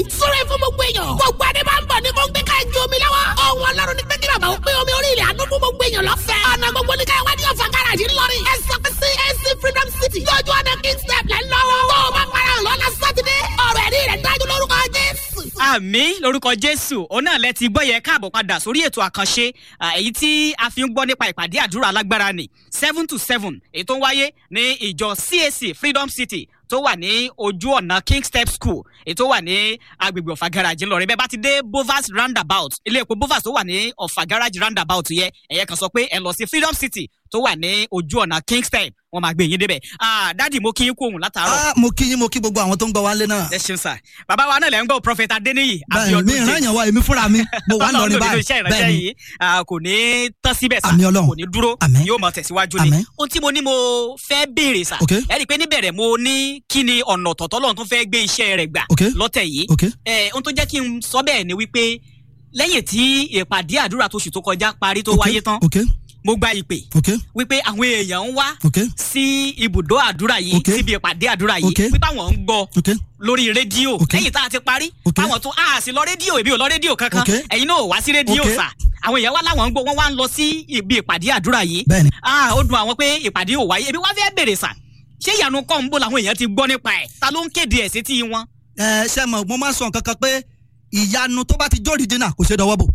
súré fún gbogbo èèyàn gbogbo adé máa ń bọ̀ ní kó ń gbé ká ẹjú omi lọ́wọ́ ohun ọlọ́run ní pẹ́kí bàbá ó pé omi orí ilẹ̀ àánú fún gbogbo èèyàn lọ́fẹ̀ẹ́ ọ̀nà gbogbo ní káyọ̀ wádìí ọ̀fà gáràjì ńlọrin ẹ sọ pé sí AC Freedom City lójú ọ̀nà King step lẹ́ lọ́wọ́ tó o bá para hàn lọ́la sátidé ọ̀rọ̀ ẹ̀rí rẹ̀ dájú lórúkọ Jésù. àmì lórúkọ jésù òun náà lẹ ti gbọ́ yẹ káàbọ̀ padà sórí ètò àkànṣe à, èyí tí a fi ń gbọ́ nípa ìpàdé àdúrà alágbára ni seven to seven èyí tó ń wáyé ní ìjọ CAC Freedom City tó wà ní ojú ọ̀nà King Step School èyí tó wà ní agbègbè ọ̀fà garage ńlọrin bẹ́ẹ̀ bá ti dé Bovas roundabout ilé epo Bovas tó wà ní ọ̀fà garage roundabout yẹ ẹ̀yẹ kan sọ pé ẹ lọ sí Freedom City tó wà ní ojú ọ̀nà King Step wọ́n máa gbé yín débẹ̀ ah dádì mo kí yín kú òun látàárọ̀ Ah, mo kí yín mo kí gbogbo àwọn tó ń gbọ́ wá lé náà. ẹ ṣeun sà bàbá wa náà lẹ́ ń gbọ́ prophet adeniyi bẹ́ẹ̀ mi ìran yẹn wá èmi fúnra mi mo wà lọrin báyìí iṣẹ́ ìránṣẹ́ bẹ́ẹ̀ ni yìí ah, kò ní tán síbẹ̀ sà Àmín Ọlọ́run. kò ní dúró Àmín. yóò máa tẹ̀síwájú ni Àmín. ohun tí mo ní mo fẹ́ béèrè sà Ok. ẹ rí i pé níbẹ̀rẹ̀ mo ní kí ni ọ̀nà ọ̀tọ̀ọ̀tọ̀ lọ́run tó fẹ́ gbé iṣẹ́ rẹ̀ gbà Ok. lọ́tẹ̀ yìí ok ẹ ohun tó jẹ́ kí n sọ bẹ́ẹ̀ ni wípé lẹ́yìn tí ìpàdé àdúrà tóṣù tó kọjá parí tó ok wáyé tán ok mo gba ìpè ok wípé àwọn èèyàn ń wá ok sí ibùdó àdúrà yìí Ok. síbi ìpàdé àdúrà yìí Ok. wípé àwọn ń gbọ́ ok lórí rédíò Ok. lẹ́yìn tá a ti parí Ok. táwọn tún a sì lọ rédíò èmi ò lọ rédíò kankan Ok. ẹ̀yin náà ò wá sí rédíò Ok. sà àwọn èèyàn wá láwọn ń gbọ́ wọ́n wá ń lọ sí ibi ìpàdé àdúrà yìí bẹ́ẹ̀ ni ah ó dùn àwọn pé ìpàdé ò wáyé èmi wá fẹ́ bèrè sà ṣé ìyanu kọ́ ń bò làwọn èèyàn ti gbọ́ nípa ẹ̀ ta ló ń kéde ẹ̀ sétí wọn. ẹ ṣe mọ mo máa ń sọ nǹkan kan pé ìyanu tó bá ti jó original kò ṣe dọwọ́ bò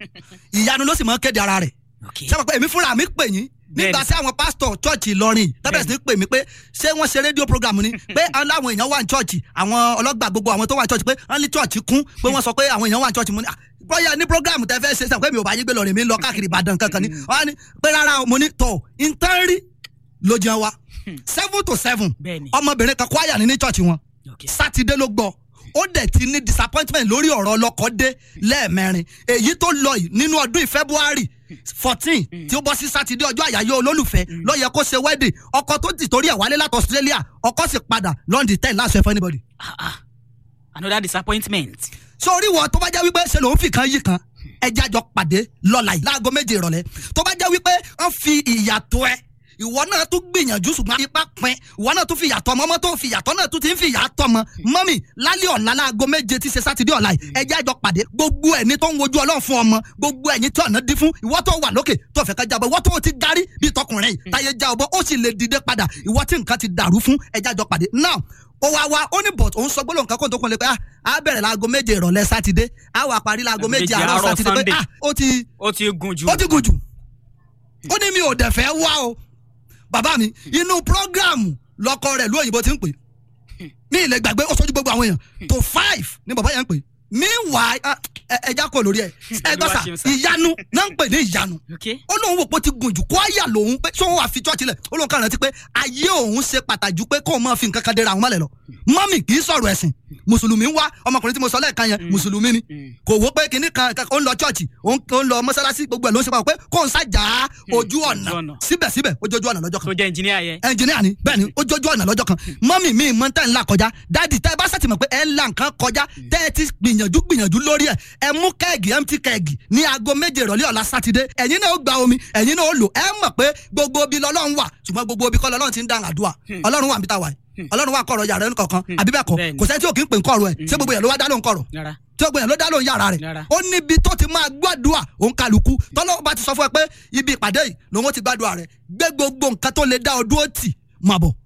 ìyanu ló sì máa ń kéde ara rẹ̀ ṣe mọ̀ pé èmi fúnra mi pè yín nígbà Bẹ́ẹ̀ni. tí àwọn pásítọ̀ chọ́ọ̀chì Ìlọrin tábẹ̀sì ní pè mí pé ṣé wọ́n ṣe rédíò program ni pé láwọn èèyàn wà ní chọ́ọ̀chì àwọn ọlọ́gbà gbogbo àwọn tó wà ní chọ́ọ̀chì pé wọ́n ní chọ́ọ̀chì kún pé wọ́n sọ pé àwọn èèyàn wà ní chọ́ọ̀chì mo ní "Ah, bóyá ní program tẹ fẹ́ ṣe sàn pé mi ò bá yín gbé lọ́rin mi ń lọ káàkiri Ìbàdàn kankan ni wọ́n á ní pé rárá o, mo ní tọ̀ ìtẹ́rì ló jẹun wa seven to seven Bẹ́ẹ̀ni. ọmọbìnrin kan kwaya ní ní chọ́ọ̀chì wọn sátidé ló gbọ́ ó dẹ̀ ti ní disappointment lórí ọ̀rọ̀ ọlọ́kọ̀ dé lẹ́ẹ̀mẹrin èyí tó lọ yìí nínú ọdún yìí February fourteen tí ó bọ́ sí sátidé ọjọ́ àyáyọ́ olólùfẹ́ ló yẹ kó ṣe wedding ọkọ tó ti torí ẹ̀ wálé láti Australia ọkọ sì padà London ten láṣẹ fún anybody. Ah, ah. another disappointment. so orí wọn tó bá jẹ́ wípé ṣe lòun fi kan yìí kan ẹja jọ pàdé lọ́la yìí láago méje ìrọ̀lẹ́ tó bá jẹ́ wípé wọ́n fi ìyàtọ̀ ẹ ìwọ náà tún gbìyànjú ṣùgbọ́n ipá pin ìwọ náà tún fi ìyàtọ̀ ọmọ ọmọ tó ń fi ìyàtọ̀ náà tún ti ń fi ìyàtọ̀ ọmọ mọ́mì lálẹ́ ọ̀la láago méje tí ṣe sátidé ọ̀la yìí ẹja jọ pàdé gbogbo ẹni tó ń wojú ọlọ́run fún ọmọ gbogbo ẹ̀yin tí ọ̀nà dín fún ìwọ tó wà lókè tó fẹ́ ká jábọ̀ ìwọ tó ti darí bíi tọkùnrin yìí táyé já ọbọ̀ ó sì lè dìde padà ìwọ tí nǹkan ti dàrú fún ẹja jọ pàdé now ó wá wá ó ní bọ̀t òun sọ gbólóhùn kan kó tó kún lé pé ah á bẹ̀rẹ̀ láago méje ìrọ̀lẹ́ sátidé á wà parí láago méje Méje àárọ̀ àárọ̀ sátidé pé Sunday. ah ó ti ó ti gùn jù. ó ti gùn jù ó ní mi ò dẹ̀ fẹ́ wá o bàbá mi inú prógráàmù lọkọ rẹ̀ lóyìnbó ti ń pè mí ilẹ̀ gbàgbé ó sọ́jú gbogbo àwọn èèyàn tó five ní bàbá yẹn ń pè meanwhile ah, ẹ- ẹja kò lórí ẹ ẹ gbọ́ sà Olúwa ṣeun sà. ìyanu náà ń pè ní ìyanu Okay. ó lóun wò pé ó ti gùn jù kó àyà lòun pé ṣé òun wà fi chọ́ọ̀chì lẹ̀ ó lóun kàn rántí pé ayé òun ṣe pàtàkì pé kóun máa fi nǹkan kan dera àwọn mọ́lẹ̀ lọ mọ́mì kì í sọ̀rọ̀ ẹ̀sìn mùsùlùmí ń wá ọmọkùnrin tí mo sọ lẹ́ẹ̀kan yẹn mùsùlùmí ni kò wó pé kinní kan kan- ó ń lọ chọ́ọ̀chì ó ń ó ń lọ mọ́sálásí gbogbo ẹ̀ ló ń ṣe pàpọ̀ pé kóun ṣàjà ojú ọ̀nà ojú ọ̀nà. síbẹ̀síbẹ̀ ó jójú ọ̀nà lọ́jọ́ kan tó jẹ́ engineer yẹn. ẹnjìníà ni bẹ́ẹ̀ ni ó jójú ọ̀nà lọ́jọ́ kan mọ́mì mi mọ́ tẹ́ ń là kọjá dáàdì tẹ́ ẹ bá sàtìmọ̀ pé ẹ ń la nǹkan kọjá tẹ́ ẹ ti gbìyànjú gbìyànjú lórí ẹ̀ ẹ mú kẹ́ẹ̀gì empty kẹ́ẹ̀gì ní aago méje ìrọ̀lẹ́ ọ̀la sátidé ẹ̀yin náà ó gba omi ẹ̀yin náà ó lò ẹ mọ̀ pé gbogbo ibi lọ́lọ́run wà ṣùgbọ́n gbogbo ibi kọ́ lọ́lọ́run ti ń dáhùn àdúrà ọlọ́run wà níbi tá a wà yìí ọlọ́run wà kọ̀rọ̀ yàrá ẹnu kankan àbí bẹ́ẹ̀ kọ́ Bẹ́ẹ̀ni. kò sẹ́ni tí ò kí ń pè ń kọ̀rọ̀ ẹ̀ ṣé gbogbo yẹn ló wá dá lóhùn kọ̀rọ̀ rárá. tí ó gbìyànjú ló dá lóhùn yàrá rẹ̀ Yàrá. ó níbi tó ti máa gbàdúrà òun kálukú tọ́lọ́ bá ti sọ fún ẹ pé ibi ìpàdé yìí lòun ó ti gbàdúrà rẹ̀ gbé gbogbo nǹkan tó lè dá ọ dúró tì máa bọ̀